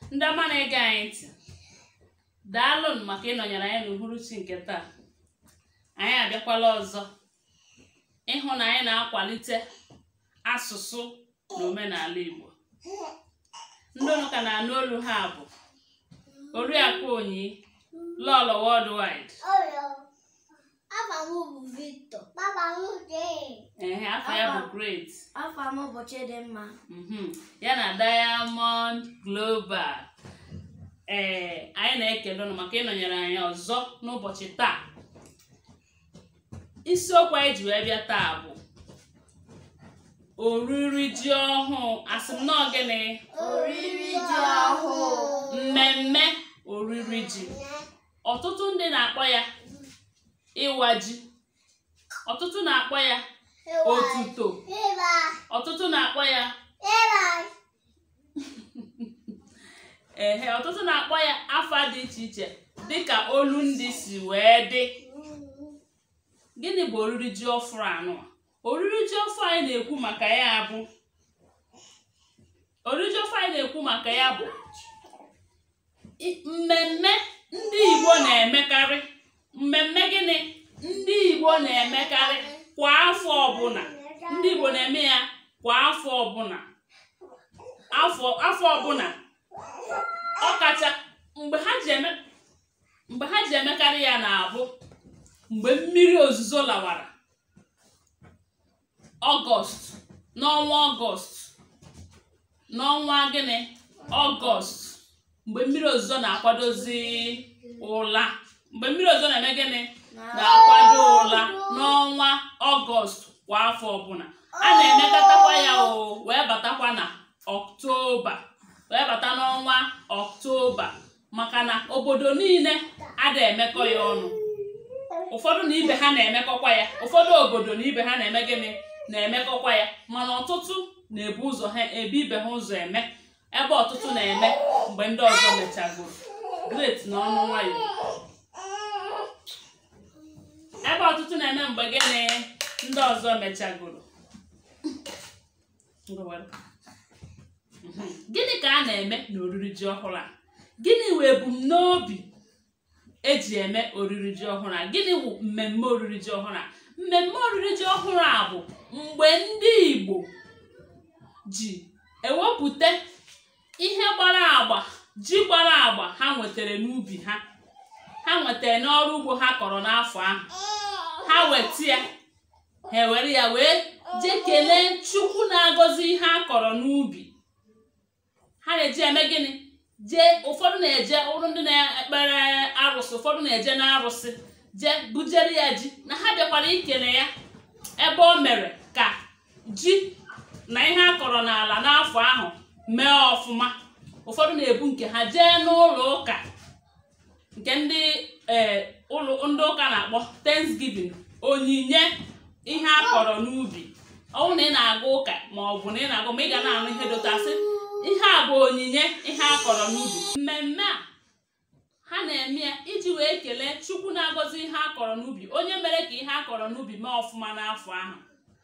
ndị ọma na-ege anyị ntị daalụnụ maka ịnọnyere anyị n'uhuruchi nke taa anyị abịakwala ọzọ ịhụ na anyị na-akwalite asụsụ na omenala Igbo ndị unu ka na-anụ olu ha bụ Oriakụ Onyi Lọlọ Worldwide Afa m bụ Victor. Papa m dị. ehe afọ ya bụ Great Afa m bụ Chidimma. Mhm. ya na Diamond Global ee anyị na-ekele unu maka ịnọnyere anyị ọzọ n'ụbọchị taa isiokwu anyị ji wee bịa taa bụ oriri ji ọhụụ asị m nọọ gịnị Oriri ji ọhụụ. mmemme oriri ji ọtụtụ ndị na-akpọ ya ịwa ji ọtụtụ na-akpọ ya otuto Ịba. ọtụtụ na-akpọ ya Ịba. ehe ọtụtụ na-akpọ ya afa dị iche iche dịka olu ndị si wee dị gịnị bụ oriri ji ọfụrụ anụ a? oriri ji ọfụ anyị na-ekwu maka ya bụ oriri ji ọfụ anyị na-ekwu maka ya bụ i- mmemme ndị Igbo na-emekarị mmemme gịnị ndị Igbo na-emekarị kwa afọ ọbụla ndị Igbo na-eme ya kwa afọ ọbụla afọ afọ ọbụla ọkacha mgbe ha ji eme mgbe ha ji emekarị ya na-abụ mgbe mmiri ozuzo lawara ọgọst n'ọnwa ọgọst n'ọnwa gịnị ọgọst mgbe mmiri ozuzo na-akwadozi ụla mgbe mmiri ozuzo na-eme gịnị na-akwado ụla n'ọnwa ọgọst kwa afọ ọbụla a na-emekọtakwa ya o wee batakwa na ọktoba wee bata n'ọnwa ọktoba maka na obodo niile ada emekọ ya ọnụ ụfọdụ na ibe ha na-emekọkwa ya ụfọdụ obodo na ibe ha na-eme gịnị na-emekọkwa ya mana ọtụtụ na-ebu ụzọ ha ebu ibe ha ụzọ eme ebe ọtụtụ na-eme mgbe ndị ọzọ mechagoro great na ọnụ nwayọ ebe ọtụtụ na-eme mgbe gịnị ndị ọzọ mechagoro Ngwa were. Mhm. gịnị ka a na-eme n'oriri ji ọhụrụ a gịnị wee ebumnobi eji eme oriri ji ọhụrụ a gịnị bụ mmemme oriri ji ọhụrụ a mmemme oriri ji ọhụrụ a bụ mgbe ndị Igbo ji ewepụta ihe gbara agba ji gbara agba ha nwetara n'ubi ha ha nwetara n'ọrụ ugbo ha kọrọ n'afọ ahụ ha weta ya ha ewere ya wee jee kelee Chukwu na-agọzi ihe a kọrọ n'ubi ha na-eji eme gịnị jee ụfọdụ na-eje ụrụ ndị na-ekpere arụsị ụfọdụ na-eje n'arụsị jee bujere ya ji na ha bịakwara ikele ya ebe o mere ka ji na ihe a kọrọ n'ala n'afọ ahụ mee ọfụma ụfọdụ na-ebu nke ha jee n'ụlọ ụka nke ndị ee ụlọ ndị ụka na-akpọ Thanksgiving onyinye ihe a kọrọ n'ubi ọwụ na ị na-aga ụka ma ọ bụ na ị na-agụ ma ị ga na-anụ ihe dotasị ihe a bụ onyinye ihe a kọrọ n'ubi mmemme a ha na-eme ya iji wee kelee Chukwu na-agọzi ihe a kọrọ n'ubi onye mere ka ihe a kọrọ n'ubi mee ọfụma n'afọ ahụ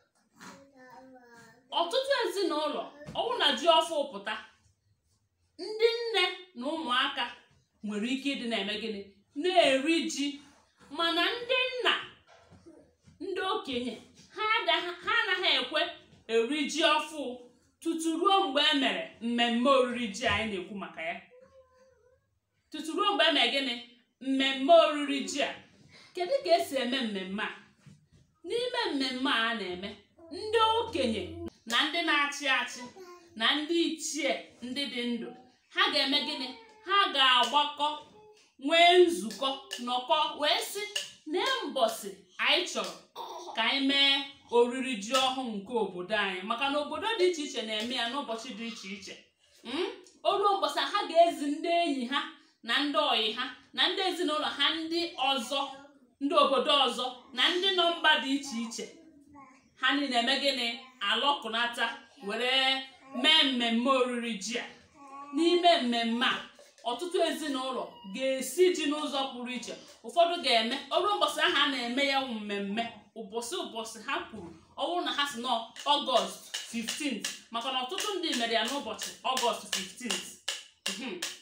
ọtụtụ ezinụlọ ọwụ na ji ọfụ pụta ndị nne na ụmụaka nwere ike ịdị na-eme gịnị na-eri ji mana ndị nna ndị okenye ha ada- ha anaghị ekwe eri ji ọfụ tutu ruo mgbe e mere mmemme oriri ji anyị na-ekwu maka ya tutu ruo mgbe e mere gịnị mmemme oriri ji a kedu ka esi eme mmemme a n'ime mmemme a a na-eme ndị okenye na ndị na-achị achị na ndị ichie ndị dị ndụ ha ga-eme gịnị ha ga-agbakọ nwee nzukọ nọkọ wee sị na mbọsị anyị chọrọ ka anyị mee oriri ji ọhụụ nke obodo anyị maka na obodo dị iche iche na-eme ya n'ụbọchị dị iche iche Mm? o ruo mbọsị ha ga-ezi ndị enyi ha na ndị ọyị ha na ndị ezinụlọ ha ndị ọzọ ndị obodo ọzọ na ndị nọ mba dị iche iche ha niile eme gịnị alọkụnata were mee mmemme oriri ji a n'ime mmemme a ọtụtụ ezinụlọ ga-esi ji n'ụzọ pụrụ iche ụfọdụ ga-eme ọrụ ụbọchị ahụ a na-eme ya wụ mmemme ụbọchị ụbọchị ha kwuru ọ bụrụ na ha si nọ ọgọst 15 maka na ọtụtụ ndị mere ya n'ụbọchị ọgọst 15 Mhm.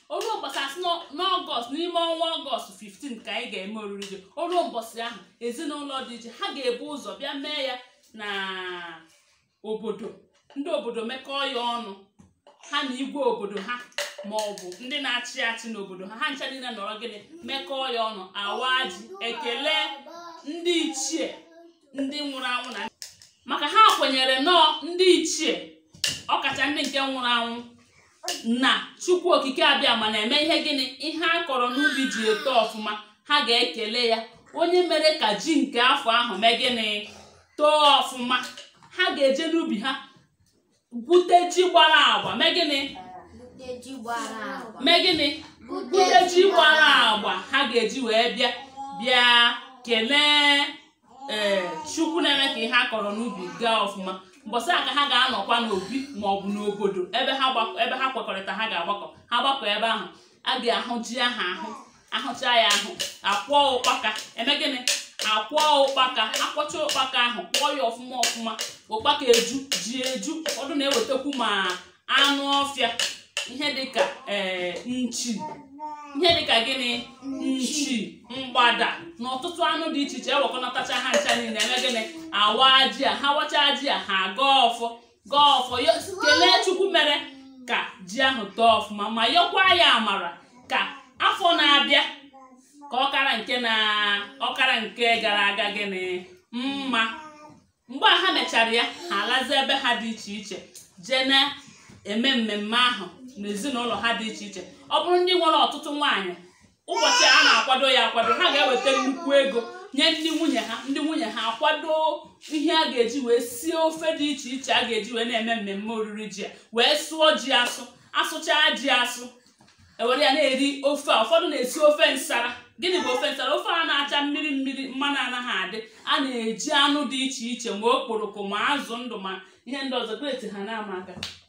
n'ime ọnwa ọgọst 15 ka anyị ga-eme oriri ji o ruo mbọsị ahụ ezinụlọ dị iche ha ga-ebu ụzọ bịa mee ya na obodo ndị obodo mekọọ ya ọnụ ha na igwe obodo ha ma ọ bụ ndị na-achị achị n'obodo ha ha ncha niile nọrọ gịnị mekọọ ya ọnụ awa ji ekele ndị ichie ndị nwụrụ anwụ na maka ha kwenyere nọọ ndị ichie ọkacha ndị nke nwụrụ anwụ na chukwu okike abịa ma na-eme ihe gịnị ihe a kọrọ n'ubi ji eto ọfụma ha ga-ekele ya onye mere ka ji nke afọ ahụ mee gịnị too ọfụma ha ga-eje n'ubi ha gwute ji gbara agba mee gịnị Nkeji gbara agba. mee gịnị gwute ji gbara agba ha ga-eji wee bịa bịa kelee ee chukwu na-eme ka ihe a kọrọ n'ubi gaa ọfụma mbọsị a ka ha ga-anọkwa n'obi ma ọ bụ n'obodo ebe ha gbakọ ebe ha kwekọrịta ha ga-agbakọ ha gbakọ ebe ahụ a ga-ahụ ji ahụ ahụ ahụcha ya ahụ akwọ ụkpaka eme gịnị akwọ ụkpaka akwọcha ụkpaka ahụ kwọọ ya ọfụma ọfụma ụkpaka eju ji eju ụfọdụ na-ewetakwu ma anụ ọfịa ihe dịka ee nchi ihe dịka gịnị nchi mgbada na ọtụtụ anụ dị iche iche ewekọnatacha ha ncha niile eme gịnị awa ji a ha wacha ji a ha gaa ọfọ gaa ọfọ yo- kelee chukwu mere ka ji ahụ tọọ ọfụma ma yọkwa ya amara ka afọ na-abịa ka ọkara nke na ọkara nke gara aga gịnị mma mgbe a ha mechara ya ha alazi ebe ha dị iche iche jee na-eme mmemme ahụ n'ezinụlọ ha dị iche iche ọ bụrụ ndị nwere ọtụtụ nwaanyị ụbọchị a na-akwado ya akwado ha ga-eweta nnukwu ego nye ndị nwunye ha ndị nwunye ha akwado ihe a ga-eji wee sie ofe dị iche iche a ga-eji wee na-eme mmemme oriri ji a wee sụọ ji asụ asụchaa ji asụ ewere ya na-eri ofe a ụfọdụ na-esi ofe nsara gịnị bụ ofe nsara ofe a na-acha mmiri mmiri mmanụ anaghị adị a na-eji anụ dị iche iche ma okporoko ma azụ ndụ ma ihe ndị ọzọ kreti ha na-ama aka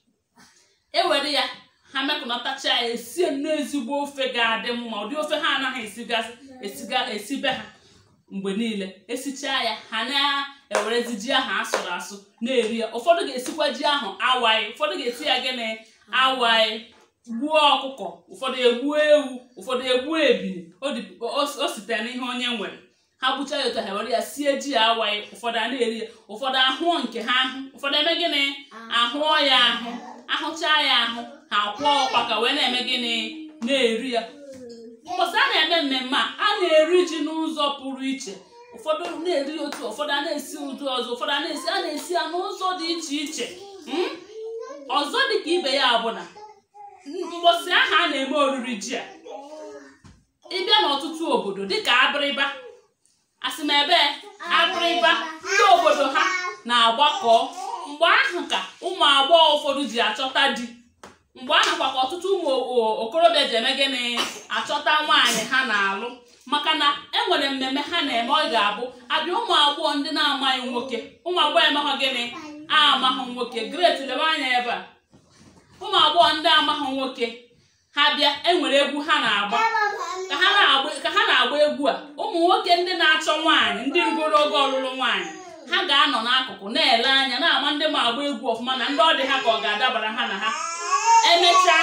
ewere ya ha mekọnatacha ya esie nnọọ ezigbo ofe ga-adị mma ụdị ofe ha anaghị esigasị esiga esibe ha mgbe niile esichaa ya ha na-ewerezi ji ahụ asụrụ asụ na-eri ya ụfọdụ ga-esikwa ji ahụ awaị ụfọdụ ga-esi ya gịnị awaị gbuo ọkụkọ ụfọdụ egbuo ewu ụfọdụ egbuo ebili o dị- o- o sitere n'ihe onye nwere ha gbuchaa ya otu ha were ya sie ji ya awaị ụfọdụ a na-eri ya ụfọdụ ahụọ nke ha ahụ ụfọdụ eme gịnị ahụọ ya ahụ ahụchaa ya ahụ ha kwụọ ụkpaka wee na-eme gịnị na-eri ya mbọsị a na-eme mmemme a a na-eri ji n'ụzọ pụrụ iche ụfọdụ na-eri otu ụfọdụ a na-esi ụdị ọzọ ụfọdụ a na-esi a na-esi ya n'ụzọ dị iche iche Mm? ọzọ dị ka ibe ya bụ na mbọsị ahụ a na-eme oriri ji a ịbịa n'ọtụtụ obodo dịka abịrịba asị m ebe abịrịba ndị obodo ha na-agbakọ mgbe ahụ ka ụmụ agbọghọ ụfọdụ ji achọta di mgbe ahụ kwa ka ọtụtụ ụmụ o- okorobịa ji eme gịnị achọta nwaanyị ha na-alụ maka na enwere mmemme ha na-eme ọ ga-abụ abịa ụmụ agbọghọ ndị na-amaghị nwoke ụmụ agbọghọ emehọ gịnị amaghị nwoke gret lebe anya ebe a ụmụ agbọghọ ndị amaghị nwoke ha bịa enwere egwu ha na-agba ka ha na-agba ka ha na-agba egwu a ụmụ nwoke ndị na-achọ nwaanyị ndị rugoro oge ọlụlụ nwaanyị ha ga-anọ n'akụkụ na-ele anya na-ama ndị ma agba egwu ọfụma na ndị ọ dị ha ka ọ ga-adabara ha na ha emechaa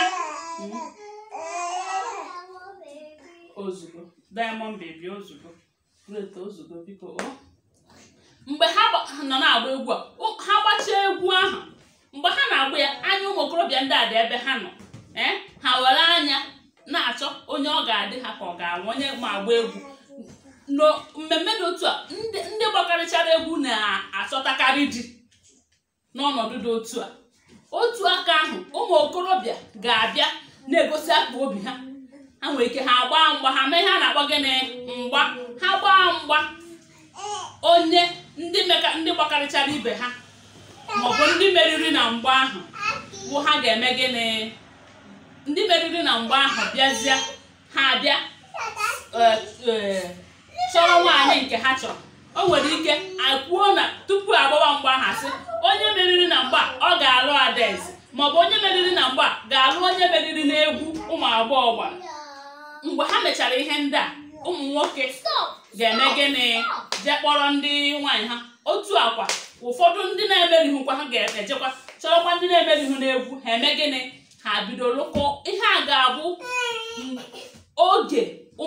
ozugbo diamond baby ozugbo great ozugbo biko o mgbe ha gba- ha nọ na-agba egwu a ụ- ha gbachaa egwu ahụ mgbe ha na-agba ya anya ụmụ okorobịa ndị a dị ebe ha nọ ee ha were anya na-achọ onye ọ ga-adị ha ka ọ ga-anwụ onye ma agba egwu no mmemme dị otu a ndị ndị gbakarịchara egwu na-achọtakarị di n'ọnọdụ dị otu a otu aka ahụ ụmụ okorobịa ga-abịa na-egosi akpa obi ha ha nwere ike ha gbaa mgba ha mee ihe a na-akpọ gịnị mgba ha gbaa mgba onye ndị meka ndị gbakarịchara ibe ha maọbụ ndị meriri na mgba ahụ bụ ha ga-eme gịnị ndị meriri na mgba ahụ bịazie ha abịa eh, eh, chọrọ nwaanyị nke ha chọrọ o nwere ike akwuo na tupu agbawa mgba ahụ asị onye meriri na mgba ọ ga-alụ adaeze maọbụ onye meriri na mgba ga-alụ onye meriri n'egwu ụmụ agbọghọ gbara mgbe ha mechara ihe ndị a ụmụ nwoke ga-eme gịnị jee kpọrọ ndị nwaanyị ha otu akwa ụfọdụ ndị na-emerihukwa ha ga-ejekwa chọrọkwa ndị na-emerihu n'egwu ha eme gịnị ha bido lụkọ ihe a ga-abụ mm, oge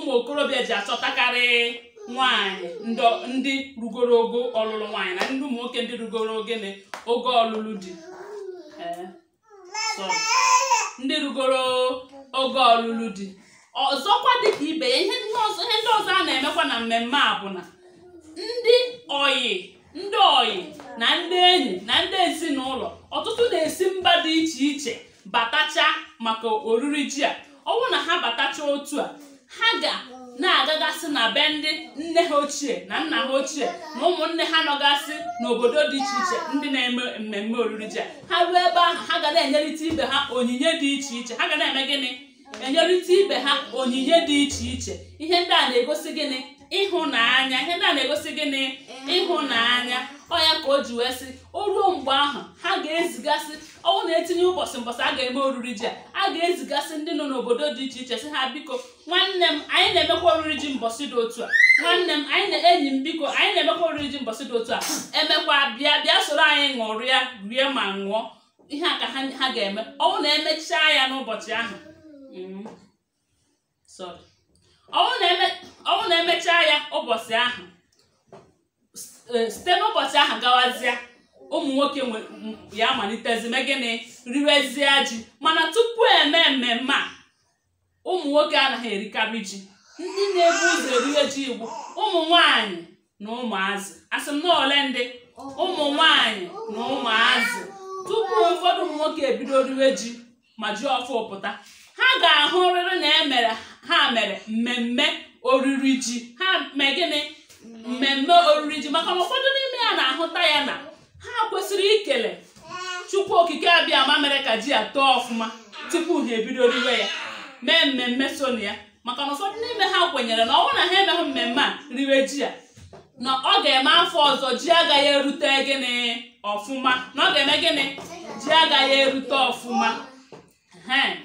achọtakarị nwaanyị ndị- ndị rugoro ogo ọlụlụ nwaanyị na ndị ụmụ nwoke ndị rugoro ogene ogo ọlụlụ di Ee, sorry. ndị rugoro oge ọlụlụ di ọzọkwa dịka ibe ya ihe ndị ọzọ ihe ndị ọzọ a na-emekwa na mmemme a bụ na ndị oyi ndị oyi na ndị enyi na ndị ezinụlọ ọtụtụ na-esi mba dị iche iche batacha maka oriri ji a ọ bụrụ na ha batacha otu a ha ga na-agagasị na be ndị nne ha ochie na nna ha ochie na ụmụnne ha nọgasị n'obodo dị iche iche ndị na-eme mmemme oriri ji a ha ruo ebe ahụ ha ga na-enyerịta ibe ha onyinye dị iche iche ha ga na-eme gịnị enyerịta ibe ha onyinye dị iche iche ihe ndị a na-egosi gịnị ịhụnanya ihe ndị a na-egosi gịnị ịhụnanya ọ ya ka o ji wee sị o ruo mgbe ahụ ha ga-ezigasị ọnwụ na-etinye ụbọchị mbọsị a ga-eme oriri ji a a ga-ezigasị ndị nọ n'obodo dị iche iche sị ha biko nwanne m anyị na-emekwa oriri ji mbọsị dị otu a nwanne m anyị na enyi m biko anyị na-emekwa oriri ji mbọsị dị otu a emekwa bịa bịa soro anyị ṅụrịa rie ma ṅụọ ihe a ka ha ha ga-eme ọnwụ na emechaa ya n'ụbọchị ahụ Mm. Sorry. ọnwụ na eme- ọnwụ na emechaa ya ụbọchị ahụ s- eh, site n'ụbọchị ahụ gawazie ụmụ nwoke nwe- m- ya malitezi mee gịnị riwezie ji mana tupu eme mmemme a ụmụ nwoke anaghị erikarị ji ndị na-ebu ụzọ eriwe ji igbo ụmụ nwanyị na ụmụazị asị m na ole ndị ụmụ nwanyị na ụmụazị tupu ụfọdụ ụmụ nwoke ebido riwe ji ma ji ọfụ pụta ha ga-ahụrịrị na emere ha mere mmemme oriri ji ha mee gịnị mmemme oriri ji maka na ụfọdụ n'ime ya na-ahụta ya na ha kwesịrị ikele chukwu okike abịa ma mere ka ji a too ọfụma tupu ha ebido riwe ya mee mmemme so na ya maka na ụfọdụ n'ime ha kwenyere na ọ bụrụ na ha emeghị mmemme a riwe ji a na ọ ga-eme afọ ọzọ ji agaghị erute gịnị ọfụma na ọ ga-eme gịnị ji agaghị erute ọfụma Ehe.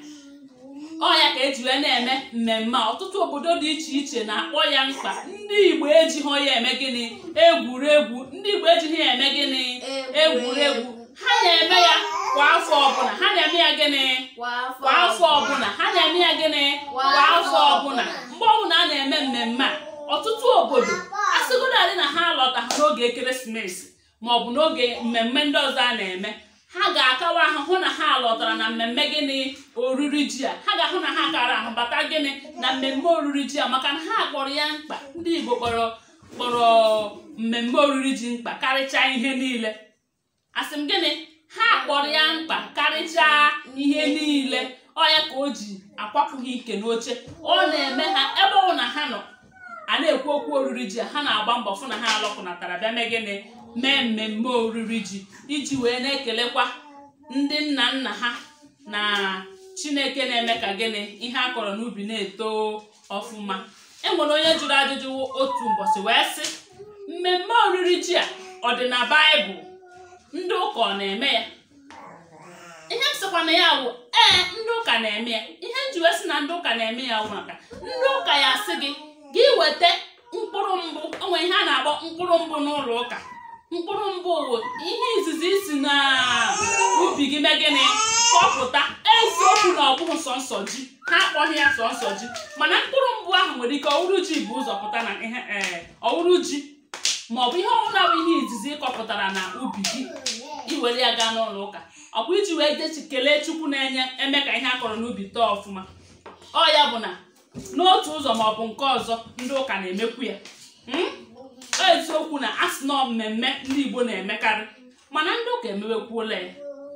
ọ ya ka eji wee na-eme mmemme a ọtụtụ obodo dị iche iche na-akpọ ya mkpa ndị igbo ejighị ya eme gịnị egwuregwu ndị igbo ejighị ya eme gịnị egwuregwu ha na-eme ya kwa afọ ọbụla ha na-eme ya gịnị kwa afọ ọbụla ha na-eme ya gịnị kwa afọ ọbụla mgbe ọbụla a na-eme mmemme a ọtụtụ obodo asịgodadị na ha lọtaghị n'oge ekeresimesi maọbụ n'oge mmemme ndị ọzọ a na-eme ha ga-akawa ahụ hụ na ha lọtara na mmemme gịnị oriri ji a ha ga-ahụ na ha kara ahụ bata gịnị na mmemme oriri ji a maka na ha kpọrọ ya mkpa ndị Igbo kpọrọ kpọrọ mmemme oriri ji mkpa karịchaa ihe niile asị m gịnị ha kpọrọ ya mkpa karịchaa ihe niile ọ ya ka o ji akwapụghị ike n'oche ọ na-eme ha ebe ọ na ha nọ a na-ekwu okwu oriri ji a ha na-agba mbọ fụ na ha alọpụnatara bịa mee gịnị mee mmemme oriri ji iji wee na-ekelekwa ndị nna nna ha na chineke na-eme ka gịnị ihe a kọrọ n'ubi na-eto ọfụma enwere onye jụrụ ajụjụ otu ụbọchị wee sị mmemme oriri ji a ọ dị na baịbụl ndị ụka ọ na-eme ya ihe m sịkwa na ya bụ ee ndị ụka na-eme ya ihe m ji wee sị na ndị ụka na-eme ya bụ maka ndị ụka ya sị gị gị weta mkpụrụ mbụ onwe ihe a na-akpọ mkpụrụ mbụ n'ụlọ ụka mkpụrụ mbụ bụ ihe izizi isi na ubi gị mee gịnị kọpụta eziokwu na ọ bụghị sọnsọ ji ha akpọghị ya sọnsọ ji mana mkpụrụ mbụ ahụ nwere ike ọwụrụ ji bụ ụzọ pụta na ihe ee ọwụrụ ji maọbụ ihe ọbụla bụ ihe izizi ịkọpụtara na ubi gị iwere ya gaa n'ụlọ ụka ọkwa iji wee jechi kelee chukwu na-enye eme ka ihe a kọrọ n'ubi tọọ ọfụma ọ ya bụ na n'otu ụzọ maọbụ nke ọzọ ndị ụka na-emekwu ya Mm? Ọ eziokwu na asị nọ mmemme ndị Igbo na-emekarị mana ndị ụka emewekwuola ya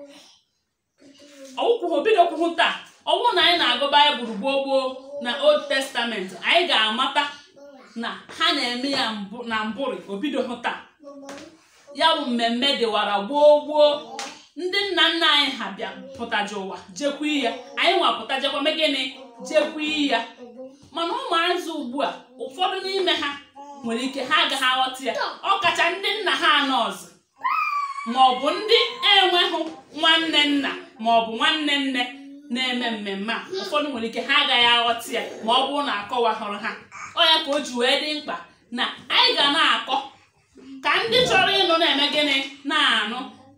ọwụkwụhụ bidokwuhụ taa ọwụ na anyị na-agụ baịbụl gboo gboo na old testament anyị ga-amata na ha na-eme ya mbụ na mbụrị obidohụ taa ya bụ mmemme dịwara gboo gboo ndị nna nna anyị ha bịa pụtaji ụwa jekwa ya anyị nwa pụta jekwa mee gịnị jekwa ya mana ụmụazị ugbu a ụfọdụ n'ime ha nwere ike ha agaghị aghọta ya ọ kacha ndị nna ha anọ ọzọ ma ọ bụ ndị enweghị nwanne nna ma ọ bụ nwanne nne na-eme mmemme a ụfọdụ nwere ike ha agaghị aghọta ya ma ọ bụrụ na akọwahụrụ ha ọ ya ka o ji wee dị mkpa na anyị ga na-akọ ka ndị chọrọ ịnụ na-eme gịnị na-anụ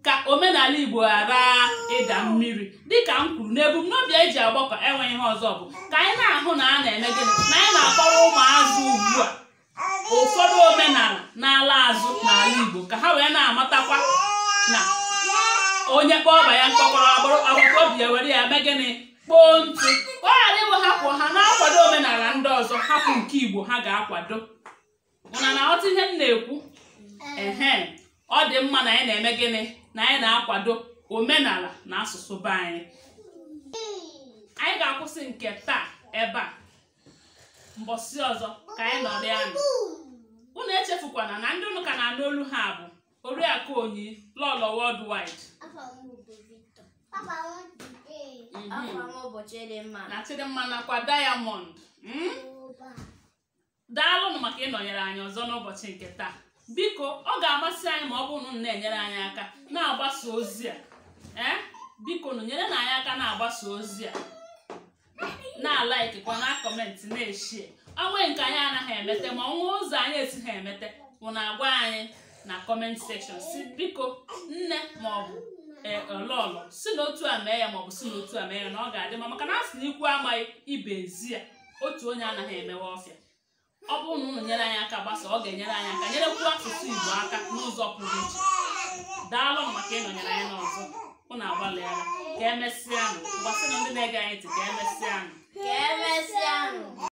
ka omenala igbo ghara ịda mmiri dịka m kwuru na ebumnobi eji agbakọ enweghị ihe ọzọ bụ ka anyị na-ahụ na a na-eme gịnị na anyị na-akọrọ ụmụazụ ugbu a ụfọdụ omenala na-ala azụ n'ala igbo ka ha wee na-amatakwa na onye kpọọ ọba ya mkpọkọrọ agbata obi ya were ya mee gịnị kpoo ntụ ka ọ ghara iwehapụ ha na-akwado omenala ndị ọzọ hapụ nke igbo ha ga-akwado ụna na ọtụ ihe m na-ekwu ehe ọ dị mma na anyị na-eme gịnị na anyị na-akwado omenala na asụsụ be anyị anyị ga-akwụsị nke taa ebe a mbọsị ọzọ ka anyị nọrọ ya nụ unu echefukwana na ndị unu ka na-anụ olu ha bụ oriakụ onyi lọlọ worldwide Afa m bụ Victor. Papa m today. Mhm. Afọ m ụbọchị dị mma. na chidimma nakwa diamond mm? daalụnụ maka ịnọnyere anyị ọzọ n'ụbọchị nke taa biko ọ ga-amasị anyị ma ọ bụrụ na unu na-enyere anyị aka na-agbasa ozi a ee biko nụ nyere na anyị aka na-agbasa ozi a na-alaikikwa na kọmentị na-eshie onwe nke anyị anaghị emete ma ọnwa ụzọ anyị esighị emete bụ na agwa anyị na kọment sekshọn si biko nne maọbụ lọlọ si n'otu a mee ya maọbụ si n'otu a mee ya na ọ ga-adị mma maka na a sị na ikwu amaghị ibe ezi ya otu onye anaghị emewe ọfịa ọ bụrụ na unu nyere anyị aka gbasa ọ ga-enyere anyị aka nyerekwu asụsụ igbo aka n'ụzọ pụrụ iche daalụ maka ịnọnyere anyị n'ọzọ unu agbalịala ka emesịanụ mgbasị na ndị na-ege anyị ntị ka emesịanụ Ka emesịanụ.